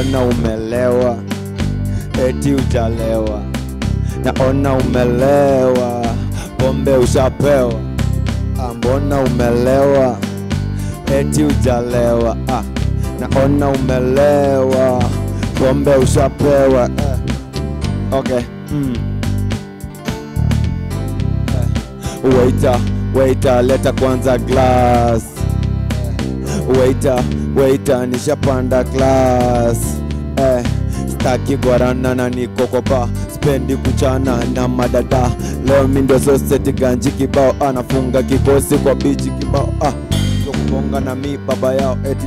mbona umelewa eti ujalewa naona umelewa pombe ushapewa ah, mbona umelewa eti ujalewa ah, naona umelewa pombe ushapewa eh. okay mm. eh. waiter waiter leta kwanza glass waiter waiter nishapanda class eh, staki gwarana na niko kwa bar spendi kuchana na madada leo mi ndo soseti ganji kibao anafunga kikosi kwa bichi kibao ah, ndo kubonga na mi baba yao eti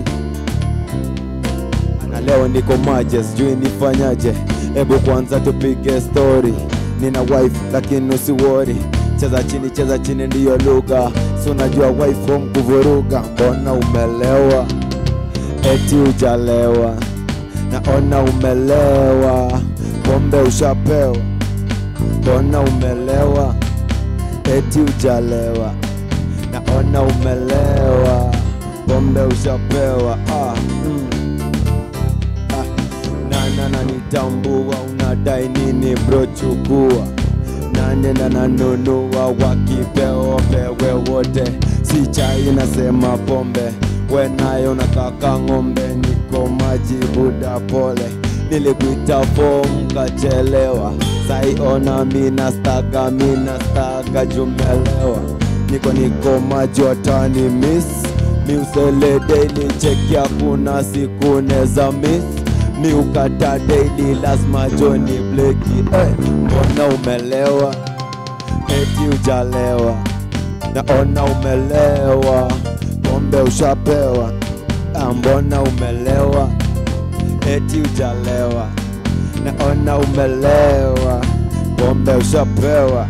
na leo niko maje sijui nifanyaje hebu kwanza tupige story nina wife lakini usiwori cheza chini cheza chini ndiyo lugha si unajua wife home kuvuruga mbona umelewa eti ujalewa naona umelewa pombe ushapewa mbona umelewa eti ujalewa naona umelewa pombe ushapewa ah, mm. ah, nana nanitambua unadai nini bro chukua nanenda nanunua wakipeo pewe wote si chai nasema pombe we nayo nakaka ng'ombe niko maji buda pole nilikuita fom kachelewa saiona mina staga mina staga jumelewa niko niko maji watani miss miusele daily cheki hakuna siku neza miss miukata daily lazima joni bleki hey, mbona umelewa eti ujalewa naona umelewa pombe ushapewa Ah, mbona umelewa eti ujalewa naona umelewa pombe ushapewa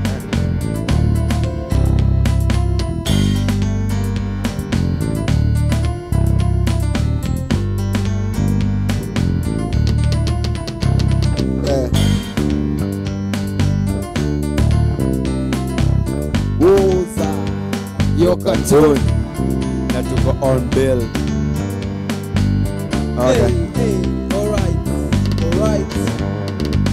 Eh. Wuza yo cartoon na tuko on bill okay. Hey, hey, alright, alright.